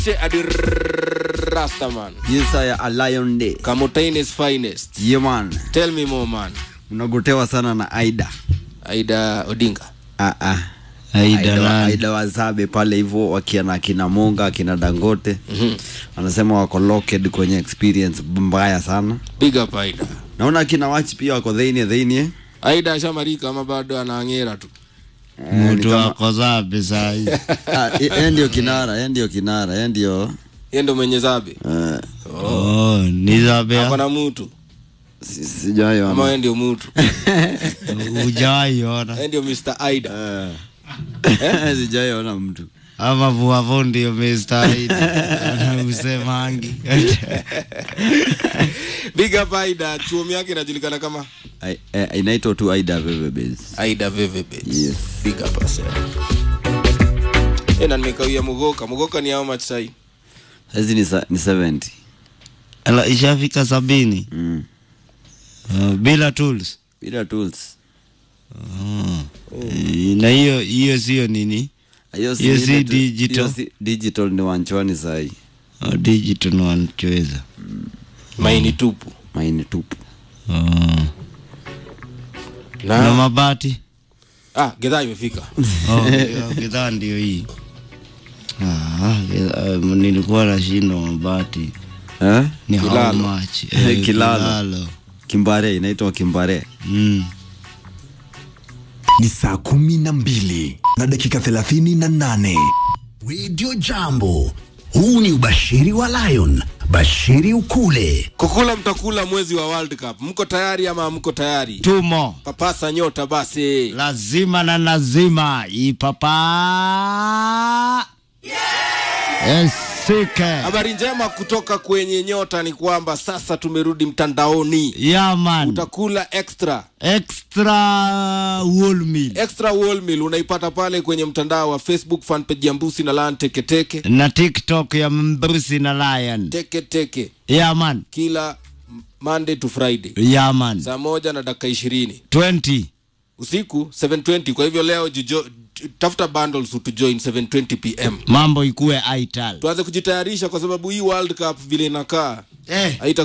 Adi Rastaman. Yes, I a lion day. Kamutaine's finest. Yeah, man. Tell me more man. Unagotewa sana na Aida. Aida Odinga. Ah, ah. Aida Aida, wa- nani? Aida Wazabe pale hivyo wakiana akina Monga akina Dangote Mhm. wanasema wako locked kwenye experience mbaya sana. Big up Aida. Naona akina Wachi pia wako dhainie dhainie. Aida ashamarika ama bado anaangera tu. Eh, ni mtu kama- wako zabe sahi Ah, yeye ndio kinara, yeye ndio kinara, yeye ndio Yeye ndo mwenye zabe. eh, oh, ni zabe Ako na mtu. si- sijawahi Ama ona. yeye ndio mtu. ujawai ona Yeye ndio Mr. Aida. Eh. Sijawahi ona mtu. ama vuavo ndio mestahidi anausemangi Big up Aida. Chuomi yake inajulikana kama Ai- eh, Inaitwa tu Aida Veve Base. Aida Veve Bets. Yes. Big up asa. Eh, na nimekawia Mugoka. Mugoka ni how much sai? Saizi ni sa- ni 70. Ala, ishafika sabini Mm. uh, bila tools Bila tools. Eh, na hiyo hiyo sio nini Hiyo Hiyo si ile tu- digital? hiyo si digital ni wanchwani sahi. uh, digital no wanachoweza Maini tupu. Maini tupu. uh, Na, na mabati ah, gedhaa imefika. Oh, hiyo bidhaa ndio hii ah, bidhaa, uh, nilikuwa nashindwa mabati Eh? ni how Kilalo. much Eh, Kilalo. kilalo. Kimbare inaitwa Kimbare. Mm. ni saa kumi na mbili na dakika thelathini na nane redio jambo huu ni ubashiri wa lion bashiri ukule Kukula mtakula mwezi wa World Cup. Mko tayari ama hamko tayari? tumo Papasa nyota basi. lazima na lazima ipapa esike Habari njema kutoka kwenye nyota ni kwamba sasa tumerudi mtandaoni. yaman Utakula extra extra whole meal extra wall meal unaipata pale kwenye mtandao wa Facebook fanpage ya Mbusi na Lan Teketeke na tiktok ya mbrusi na lion teke teke yaman kila Monday to Friday yaman saa moja na dakika ishirini 20 usiku 720 kwa hivyo leo jijo, tafuta bundles utujoin 720 pm mambo ikuwe aital tuanze kujitayarisha kwa sababu hii World Cup vile inakaa eh. haita